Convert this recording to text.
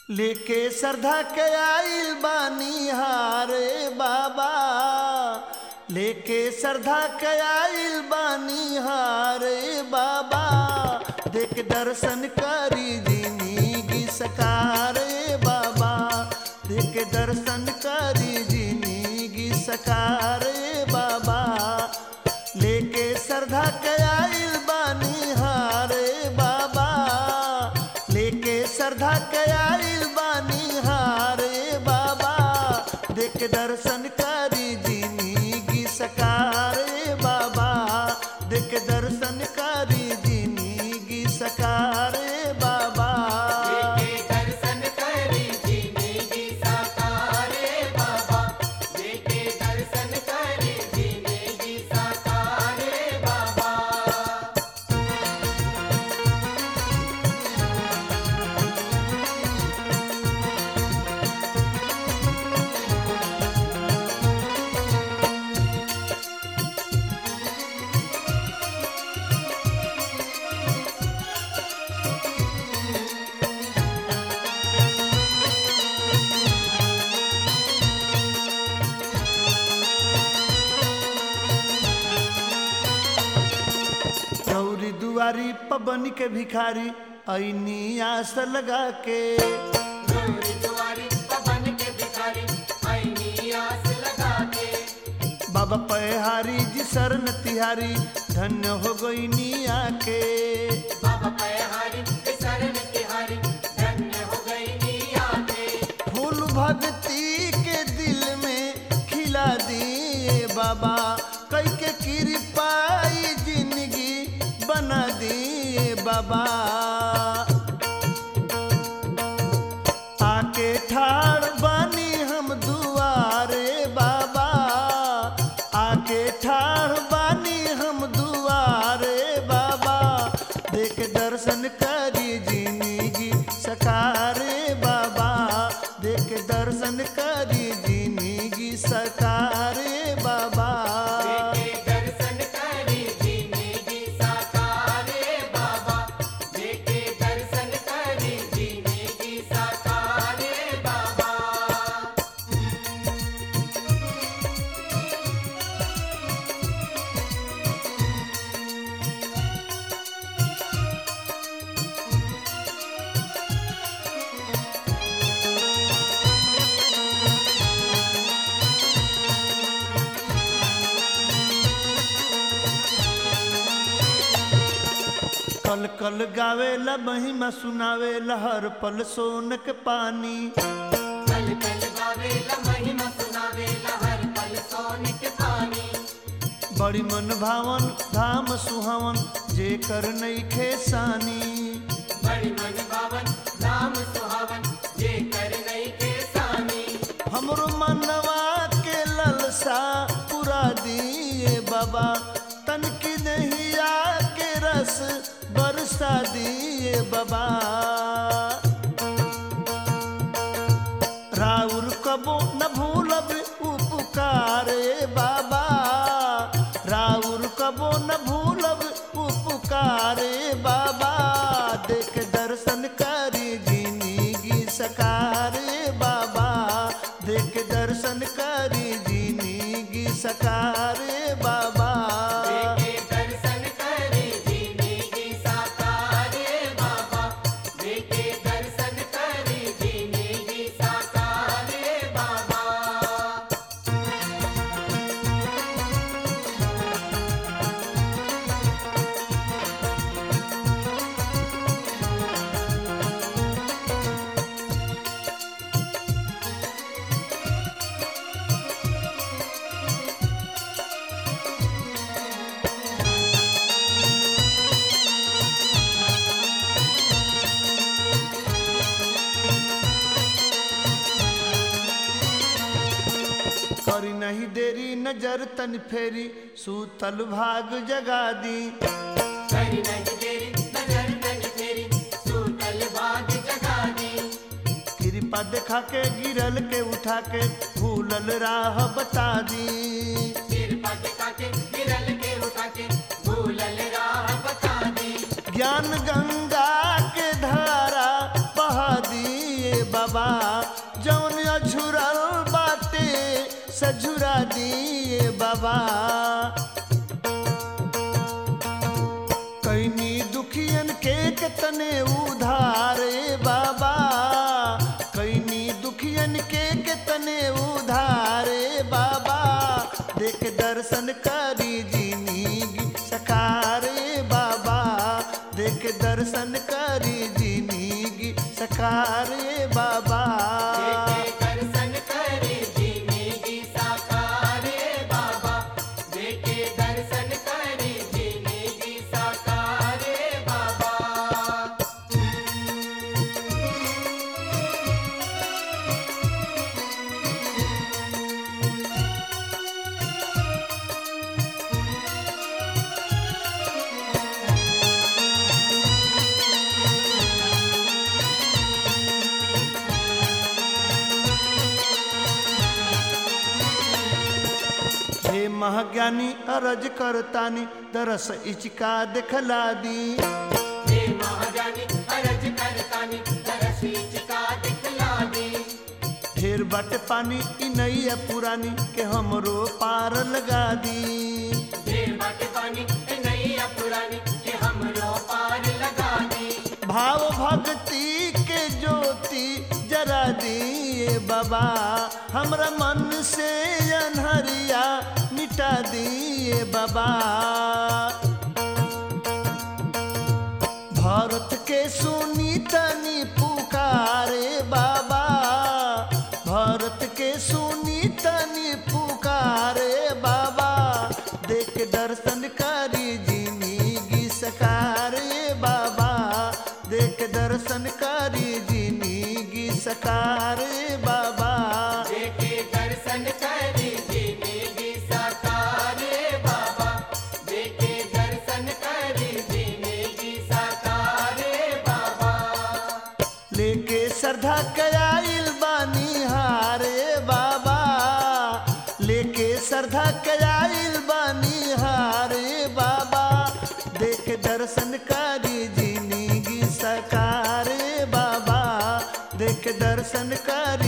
लेके श्रद्धा के आइल बानी हारे बाबा लेके श्रद्धा के आइल बानी हारे बाबा देख दर्शन करी जिंदगी सकारे बाबा देख दर्शन करी जिंदगी सकारे बाबा लेके श्रद्धा के आइल बानी हारे बाबा लेके श्रद्धा के आइल बानी हारे बाबा देख दर्शन करी जिंदगी सकारे बाबा देख दर्शन करी जिंदगी सकारे बाबा देखे दर्शन करी जिंदगी साकारे बाबा देखे दर्शन करी जिंदगी साकारे बाबा गौरी दुआरी पबन के भिखारी ऐनी आस लगा के गौरी दुआरी पवन के भिखारी आईनी आस लगा के बाबा पहारी जी शरण तिहारी धन्य हो गई निया के बाबा पयहारी शरण तिहारी धन्य हो गई निया के फूल भक्ति के दिल में खिला दिए बाबा कई के कृपाई जिंदगी बना दिए बाबा आके ठाड़ बानी हम दुआरे बाबा आके ठाड़ बानी हम दुआरे बाबा देख दर्शन करी जिंदगी सकारे बाबा देख दर्शन करी जिंदगी सकारे बाबा देखे दर्शन करी जिंदगी साकारे बाबा देखे दर्शन करी जिंदगी साकारे बाबा कल कल गावेला महिमा सुनावेला हर पल सोनक पानी कल कल गावेला महिमा सुनावेला हर पल सोने के पानी बड़ी मन भावन धाम सुहावन जे कर नईखे सानी बड़ी मन भावन नाम सुहावन जे कर नहीं के सानी हमरो मनवा के ललसा पुरा दिए बाबा तन की नैया के रस बरसा दिए बाबा राउर कबो न भूलब उपकारे बाबा राउर कबो न भूलब उपकारे बाबा देख दर्शन करी जिंदगी सकारे बाबा देख दर्शन करी जिंदगी सकारे बाबा देखे दर्शन करे जिंदगी साकारे बाबा देखे दर्शन करे जिंदगी साकारे बाबा करी नहीं देरी नजर तन फेरी सूतल भाग जगा दी करी नहीं तेरी नजर तन तेरी सूतल बाग जगा दी कृपा देखा के गिरल के उठा के भूलल राह बता दी सिर पद के गिरल के उठा के भूलल राह बता दी ज्ञान गंगा के धारा बहा दिए बा बाबा कैनी दुखियन के तने उधार ए बाबा कैनी दुखियन के तने उधार ए बाबा देख दर्शन करी जिंदगी सकार ए बाबा देख दर्शन करी जिंदगी सकार ए बाबा देखे दर्शन करे जिंदगी साकारे बाबा देखे दर्शन करे जिंदगी साकारे बाबा हे महाज्ञानी अरज करतानी दरस इचका दिखला दी हे महाजानी अरज करतानी दरसी चिका दिखला दे ढेर बट पानी इ नैया पुरानी के हमरो पार लगा दी ढेर बाट पानी ए नैया पुरानी के हमरो पार लगा दे भाव भक्ति के ज्योति जरा दिए बाबा हमरा मन से अनहरिया मिटा दिए बाबा भारत के सुनी तनी पुकारे बाबा भारत के सुनी तनी पुकारे बाबा देख दर्शन करी जिंदगी सकारे बाबा देख दर्शन करी जिंदगी सकारे बाबा देखे दर्शन करे जिंदगी साकारे बाबा देखे दर्शन करे जिंदगी साकारे बाबा लेके श्रद्धा कयाइल बानी हारे बाबा लेके श्रद्धा कयाइल बानी हारे बाबा देख दर्शन करी जिंदगी सकारे बाबा देख दर्शन करी